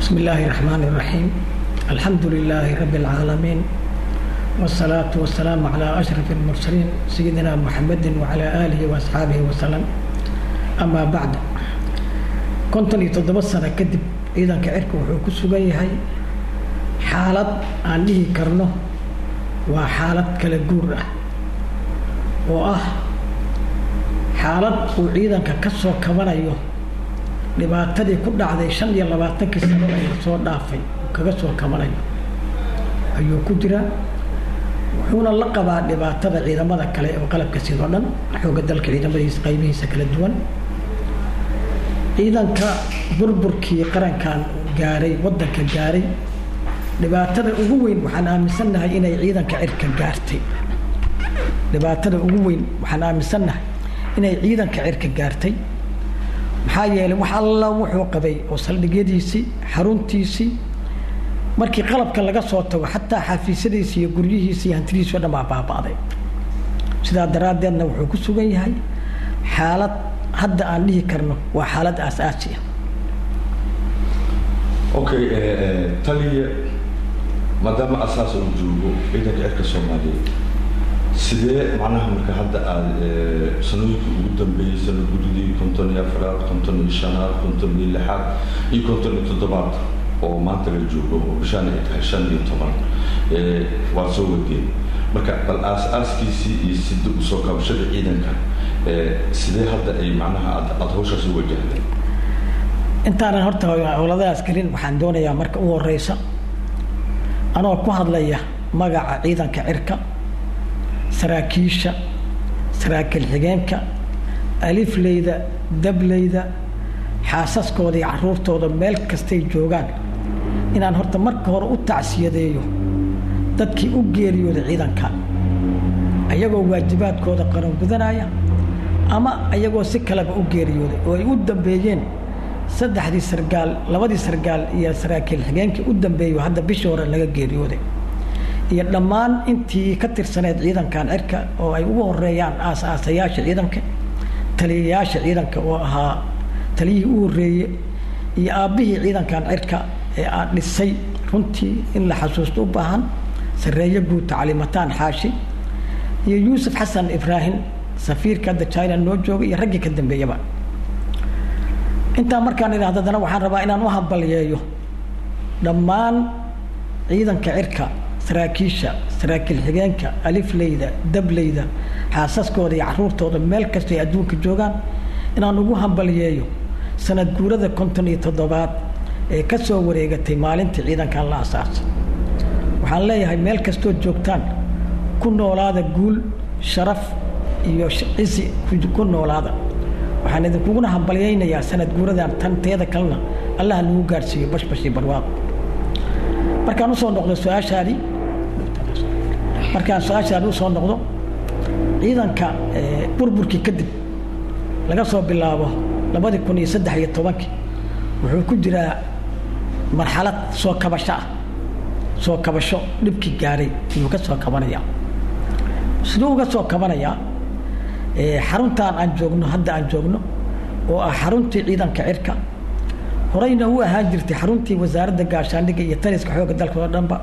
بسم الله الرحمن الرحيم الحمد لله رب العالمين والصلاة والسلام على أشرف المرسلين سيدنا محمد وعلى آله وأصحابه وسلم أما بعد كنت لتضبط سنة كدب إذا كعرك وحوك سجيهي حالة أنه كرنه وحالة كالجورة وأه حالة وعيدا ككسو كبنايو dhibaatadii ku dhacday shan iyo labaatankii sano ay soo dhaafay kaga soo kabanayo ayuu ku jiraa wuxuuna la qabaa dhibaatada ciidamada kale oo qalabka sidoo dhan xooga dalka ciidamadiisa qaybihiisa kala duwan ciidanka burburkii qarankan gaaray waddanka gaaray dhibaatada ugu weyn waxaan aaminsannahay inay ciidanka cirka gaartay dhibaatada ugu weyn waxaan aaminsannahay inay ciidanka cirka gaartay maxaa yeelay wax alla wuxuu qabay oo saldhigyadiisii xaruntiisii markii qalabka laga soo tago xataa xafiisyadiisi iyo guryihiisi iyo hantidiisi o dhan baa baaba'day sidaa daraaddeedna wuxuu ku sugan yahay xaalad hadda aan dhihi karno waa xaalad aas-aasi ah okay taliya maadaama asaas uu joogo ciidanka cirka soomaaliyeed sidee macnaha marka hadda aada sanooyinka ugu dambeeyey sanad gudidii konton iyo afraad konton iyo shanaad konton iyo lixaad iyo konton iyo toddobaad oo maanta la joogo oo bishaan ay tahay shan iyo toban waa soo wadeen marka bal aas-aaskiisii iyo sida usoo kabashada ciidanka sidee hadda ay macnaha aad aada hawshaas u wajahday intaanan horta howladahaas gelin waxaan doonayaa marka u horeysa anoo ku hadlaya magaca ciidanka cirka saraakiisha saraakiil xigeenka alifleyda dableyda xaasaskooda iyo caruurtooda meel kastay joogaan inaan horta marka hore u tacsiyadeeyo dadkii u geeriyooday ciidanka ayagoo waajibaadkooda qaran gudanaya ama ayagoo si kaleba u geeriyooday oo ay u dambeeyeen saddexdii sargaal labadii sargaal iyo saraakiil xigeenkii u dambeeyo hadda bishii hore laga geeriyooday iyo dhammaan intii ka tirsaneed ciidankan cirka oo ay ugu horeeyaan aas-aasayaasha ciidanka taliyayaasha ciidanka oo ahaa taliyihii u horeeye iyo aabbihii ciidankan cirka ee aan dhisay runtii in la xasuusto u baahan sareeye guud tacliimataan xaashi iyo yuusuf xasan ibraahim safiirka hadda china noo jooga iyo raggii ka dambeeyaba intaa markaan idhahdo haddana waxaan rabaa inaan u hambalyeeyo dhammaan ciidanka cirka saraakiisha saraakiil xigeenka alifleyda dableyda xaasaskooda iyo caruurtooda meel kastay adduunka joogaan inaan ugu hambalyeeyo sanad guurada konton iyo toddobaad ee ka soo wareegatay maalintii ciidankan la asaasay waxaan leeyahay meel kastood joogtaan ku noolaada guul sharaf iyo cisi ku noolaada waxaan idinkuguna hambalyaynayaa sanad guuradan tan teeda kalena allaha nagu gaadhsiiyo bashbash iyo barwaaqo markaan usoo noqdo su-aashaadii markaan su-aashaadi usoo noqdo ciidanka burburkii kadib laga soo bilaabo labadii kun iyo saddex iyo tobankii wuxuu ku jiraa marxalad soo kabasho ah soo kabasho dhibkii gaaray ayuu ka soo kabanayaa siduu uga soo kabanayaa xaruntaan aan joogno hadda aan joogno oo ah xaruntii ciidanka cirka horeyna u ahaan jirtay xaruntii wasaaradda gaashaandhigga iyo taliska xoogga dalka oo dhanba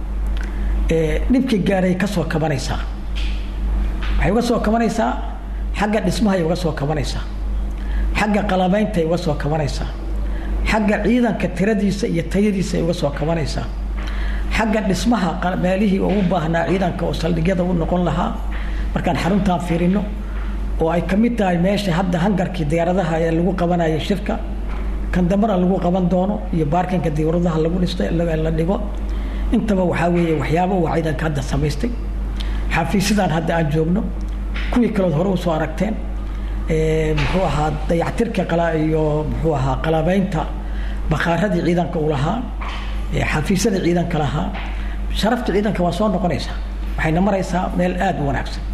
dhibkii gaaray ka soo kabanaysaa waxay uga soo kabanaysaa xagga dhismahay uga soo kabanaysaa xagga qalabayntay uga soo kabanaysaa xagga ciidanka tiradiisa iyo tayadiisa ay uga soo kabanaysaa xagga dhismaha meelihii oo u baahnaa ciidanka oo saldhigyada u noqon lahaa markaan xaruntaan fiirino oo ay ka mid tahay meesha hadda hangarkii diyaaradaha ee lagu qabanayay shirka kan dambana lagu qaban doono iyo baarkinka diyaaradaha lagu dhistay la dhigo intaba waxaa weeye waxyaaba uu ciidanka hadda samaystay xafiisyadan hadda aan joogno kuwii kalood hore usoo aragteen muxuu ahaa dayactirka qala iyo muxuu ahaa qalabeynta bakaaradii ciidanka uu lahaa xafiisyada ciidanka lahaa sharafta ciidanka waa soo noqonaysaa waxayna maraysaa meel aada u wanaagsan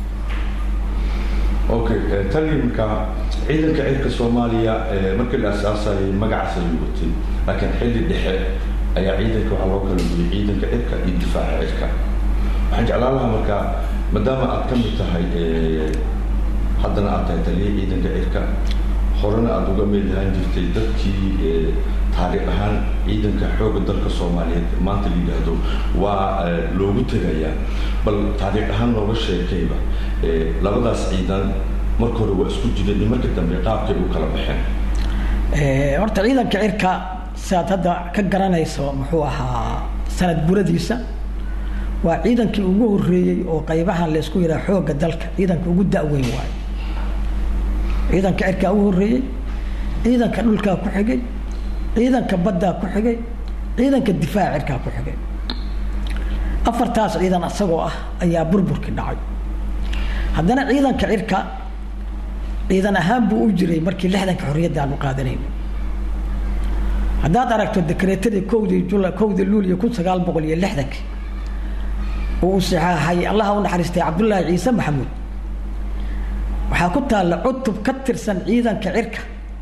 okay tani markaa ciidanka cirka soomaaliya markii la asaasayay magacaas ayuu watay laakiin xilli dhexe ayaa ciidanka waxaa loo kala duway ciidanka cirka iyo difaaca cirka waxaan jeclaan lahaa markaa maadaama aad ka mid tahay haddana aad tahay taliya ciidanka cirka horena aada uga mid ahaan jirtay dadkii taariikh ahaan ciidanka xoogga dalka soomaaliyeed maanta la yidhaahdo waa loogu tegayaa bal taariikh ahaan nooga sheekayba labadaas ciidan marka hore waa isku jireen iyo marka dambe qaabkay u kala baxeen horta ciidanka cirka siaad hadda ka garanayso muxuu ahaa sanad buradiisa waa ciidankii ugu horeeyey oo qaybahan laysku yidhaha xoogga dalka ciidanka ugu da-weyn waayo ciidanka cirkaa ugu horeeyey ciidanka dhulkaa ku xigay ciidanka baddaa ku xigay ciidanka difaaca cirkaa ku xigay afartaas ciidan isagoo ah ayaa burburkii dhacay haddana ciidanka cirka ciidan ahaan buu u jiray markii lixdanka xorriyadda aan u qaadanayno haddaad aragto dekreetadii kowdii jula kowdii luuliyo kun sagaal boqol iyo lixdankii oo uu saxaaxay allaha u naxariistay cabdullaahi ciise maxamuud waxaa ku taalla cutub ka tirsan ciidanka cirka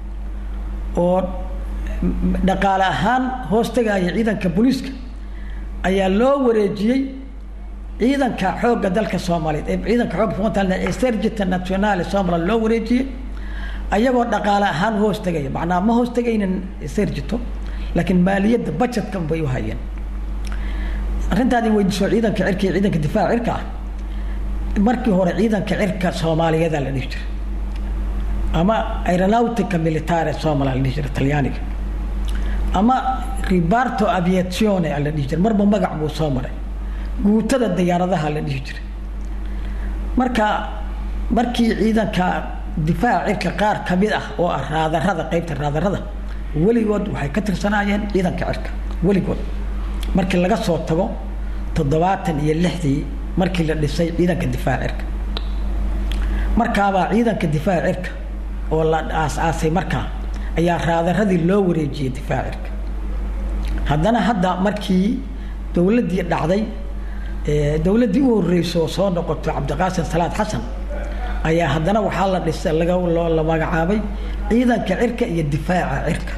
oo dhaqaale ahaan hoos tagaaya ciidanka booliiska ayaa loo wareejiyey ciidanka xoogga dalka soomaaliyeed ee ciidanka xoogga soomaalida ee sergita nationale somaliland loo wareejiyey ayagoo dhaqaale ahaan hoos tegaya macnaa ma hoos tegaynin sergito laakiin maaliyadda budgetka bay u hayeen arrintaadii weydiiso ciidanka cirka iyo ciidanka difaaca cirka ah markii hore ciidanka cirka soomaaliyeeda la dhihi jiray ama aeronautica militare somaliland la dhihi jiray talyaaniga ama ribarto aviazione la dhihi jiray marba magac buu soo maray guutada diyaaradaha la dhihi jiray marka markii ciidanka difaaca cirka qaar kamid ah oo ah raadarada qeybta raadarada weligood waxay ka tirsanaayeen ciidanka cirka weligood markii laga soo tago toddobaatan iyo lixdii markii la dhisay ciidanka difaaca cirka markaabaa ciidanka difaaca cirka oo la aas-aasay markaa ayaa raadaradii loo wareejiyey difaaca cirka haddana hadda markii dowladdii dhacday dowladdii u horreysay oo soo noqotay cabdiqaasim salaad xasan ayaa haddana waxaa la dhisay laga la magacaabay ciidanka cirka iyo difaaca cirka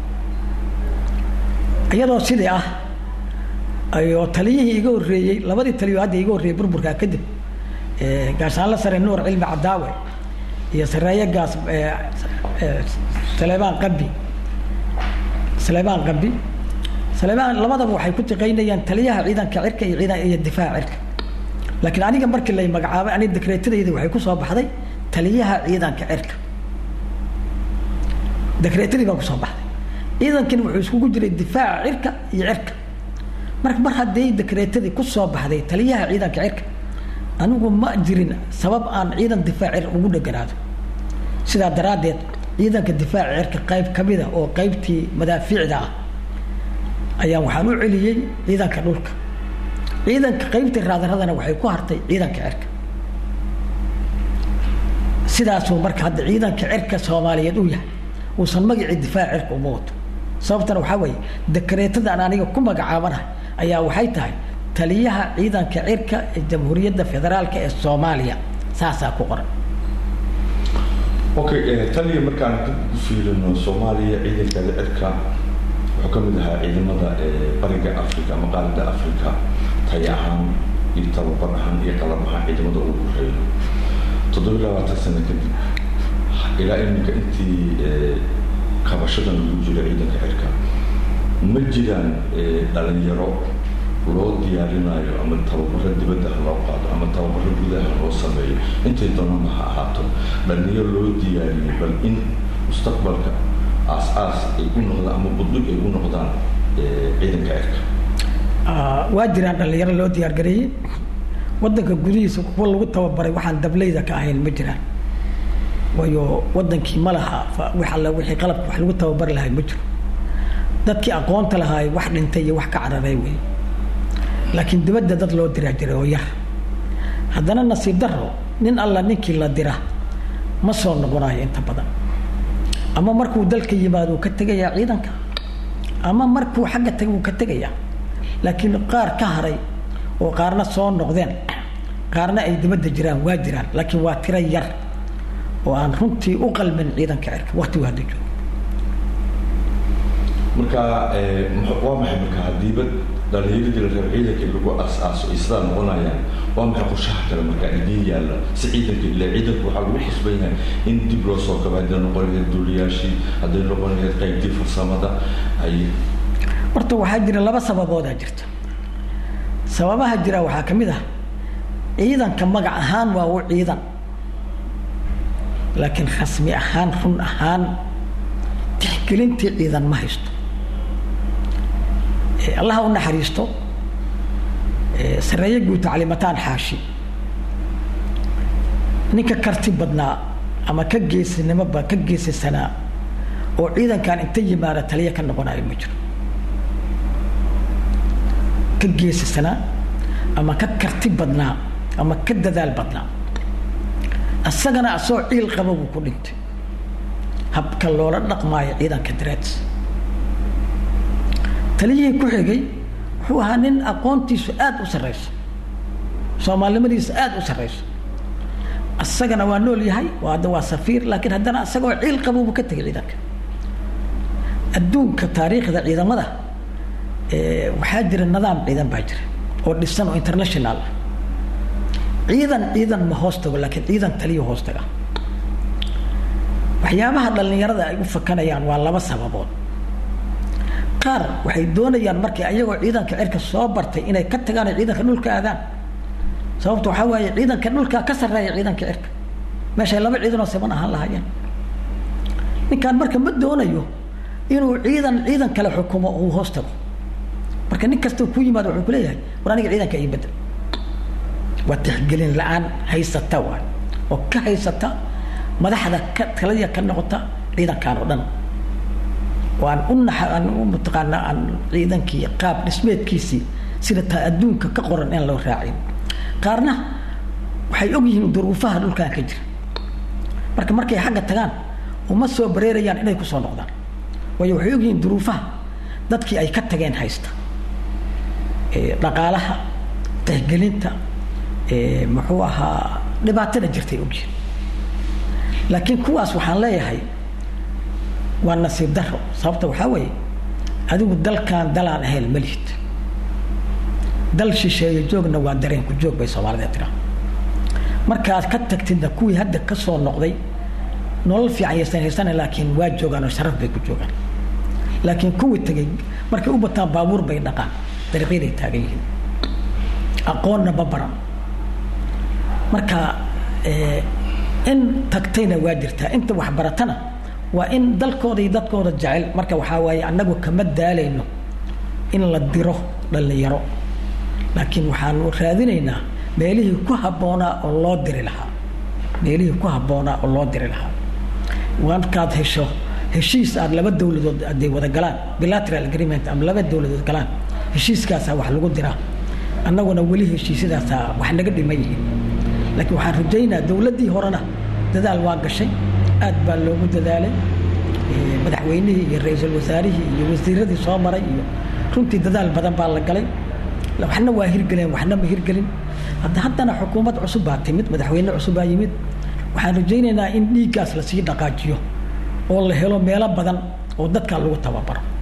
iyadoo sidii ah ayoo taliyihii iga horreeyey labadii taliyo hadda iga horreeyey burburkaa kadib gaashaanla sare nuur cilmi cadaawe iyo sareeye gaas saleebaan qabi saleebaan qabi saleebaan labadaba waxay ku shaqaynayaan taliyaha ciidanka cirka iyo ciidan iyo difaaca cirka laakiin aniga markii lay magacaabay aniga dekreetadayda waxay kusoo baxday taliyaha ciidanka cirka dekreetadii baa kusoo baxday ciidankani wuxuu iskugu jiray difaaca cirka iyo cirka marka mar haddii dekreetadii kusoo baxday taliyaha ciidanka cirka anigu ma jirin sabab aan ciidan difaac cir ugu dheganaado sidaa daraaddeed ciidanka difaaca cirka qayb kamida oo qaybtii madaafiicda ah ayaa waxaan u celiyey ciidanka dhulka ciidanka qaybtii raadaradana waxay ku hartay ciidanka cirka sidaasuu marka hadda ciidanka cirka soomaaliyeed u yahay uusan magacii difaaca cirka uma wato sababtana waxaa weeye dekreetada aan aniga ku magacaabanahay ayaa waxay tahay taliyaha ciidanka cirka ee jamhuuriyadda federaalka ee soomaaliya saasaa ku qoran okay taliya markaan ku fiirino soomaaliya ciidankeeda cirka wuxuu ka mid ahaa ciidamada bariga africa ama qaalida africa tay ahaan iyo tababar ahaan iyo qalab ahaan ciidamada ugu horeeyo toddoba labaatan sano kadib ilaa iminka intii qabashadan lagu jiro ciidanka cirka ma jiraan dhalinyaro loo diyaarinayo ama tababaro dibadda ha loo qaado ama tababaro gudaha loo sameeyo intay doonana ha ahaato dhalinyaro loo diyaariyey bal in mustaqbalka aas-aas ay u noqdaan ama budlig ay u noqdaan ciidanka cirka waa jiraan dhalinyaro loo diyaargareeyey wadanka gudihiisa kuwa lagu tababaray waxaan dableyda ka ahayn ma jiraan waayo wadankii ma laha wax alle wixii qalabka wax lagu tababari lahay ma jiro dadkii aqoonta lahaay wax dhintay iyo wax ka cararay wey laakiin dibadda dad loo diraa jiray oo yar haddana nasiib daro nin alla ninkii la dira ma soo noqonayo inta badan ama markuu dalka yimaado uu ka tegayaa ciidanka ama markuu xagga taga uu ka tegayaa laakiin qaar ka haray oo qaarna soo noqdeen qaarna ay dibadda jiraan waa jiraan laakiin waa tiro yar oo aan runtii u qalmin ciidanka cirka waktigu hadda joogo marka waa maxay marka hadiiba dhalinyaradii la reebo ciidankii lagu as-aaso ay sidaa noqonayaan waa maxay qorshaha kale markaa idiin yaalla si ciidanka ile ciidanku waxaa lagu khasban yahay in dib loo soo gaba hadday noqon lahayd duuliyaashii hadday noqon lahayd qaybtii farsamada ay horta waxaa jira laba sababoodaa jirta sababaha jira waxaa ka mid ah ciidanka magac ahaan waa u ciidan laakiin rasmi ahaan run ahaan tixgelintii ciidan ma haysto allaha u naxariisto sareeye guud tacliimataan xaashi ninka karti badnaa ama ka geesinimoba ka geesisanaa oo ciidankan inta yimaada taliya ka noqonayo ma jiro ka geesisanaa ama ka karti badnaa ama ka dadaal badnaa isagana asoo ciil qaba buu ku dhintay habka loola dhaqmaayo ciidanka dareeds taliyihii ku xigay wuxuu ahaa nin aqoontiisu aada u sarreyso soomaalinimadiisa aada u sarreyso isagana waa nool yahay hadda waa safiir laakiin haddana isagoo ciil qabuubu ka tegay ciidanka adduunka taariikhda ciidamada waxaa jira nidaam ciidan baa jira oo dhisan oo international ah ciidan ciidan ma hoos tago laakiin ciidan taliya hoos taga waxyaabaha dhallinyarada ay u fakanayaan waa laba sababood qaar waxay doonayaan markii ayagoo ciidanka cirka soo bartay inay ka tagaan oo ciidanka dhulka aadaan sababta waxaa waaye ciidanka dhulka ka sarreeya ciidanka cirka meeshay laba ciidanoo siman ahaan lahaayeen ninkaan marka ma doonayo inuu ciidan ciidan kale xukumo uu hoos tago marka nin kasta ku yimaado wuxuu kuleeyahay war aniga ciidanka ii bedel waa tixgelin la-aan haysata waay oo ka haysata madaxda ka taladiya ka noqota ciidankan oo dhan oo aan u naxa aan u mataqaanaa aan ciidankii qaab dhismeedkiisii sida taa adduunka ka qoran in loo raacin qaarna waxay og yihiin duruufaha dhulkan ka jira marka markay xagga tagaan uma soo bareerayaan inay kusoo noqdaan waayo waxay og yihiin duruufaha dadkii ay ka tageen haysta dhaqaalaha tixgelinta muxuu ahaa dhibaatada jirtay ogyihin laakiin kuwaas waxaan leeyahay waa nasiib daro sababta waxaa weeye adigu dalkan dalaan ahayn ma lihid dal shisheeye joogna waa dareenku joog bay soomaalida tiraa markaad ka tagtidna kuwii hadda ka soo noqday nolol fiican yaysan haysana laakiin waa joogaan oo sharaf bay ku joogaan laakiin kuwii tagay markay u bataan baabuur bay dhaqaan dariiqyaday taagan yihiin aqoonna ma baran marka in tagtayna waa jirtaa inta waxbaratana waa in dalkooda iyo dadkooda jecel marka waxaa waaye annagu kama daalayno in la diro dhallinyaro laakiin waxaanu raadinaynaa meelihii ku habboonaa oo loo diri lahaa meelihii ku habboonaa oo loo diri lahaa markaad hesho heshiis aad laba dawladood aday wada galaan bilateral agreement ama laba dawladood galaan heshiiskaasaa wax lagu diraa annaguna weli heshiisyadaasaa wax naga dhiman yihiin laakiin waxaan rajaynaa dawladdii horena dadaal waa gashay aad baa loogu dadaalay madaxweynihii iyo ra-iisul wasaarihii iyo wasiiradii soo maray iyo runtii dadaal badan baa la galay waxna waa hirgeleen waxna ma hirgelin hadda haddana xukuumad cusub baa timid madaxweyne cusub baa yimid waxaan rajaynaynaa in dhiiggaas lasii dhaqaajiyo oo la helo meelo badan oo dadka lagu tababaro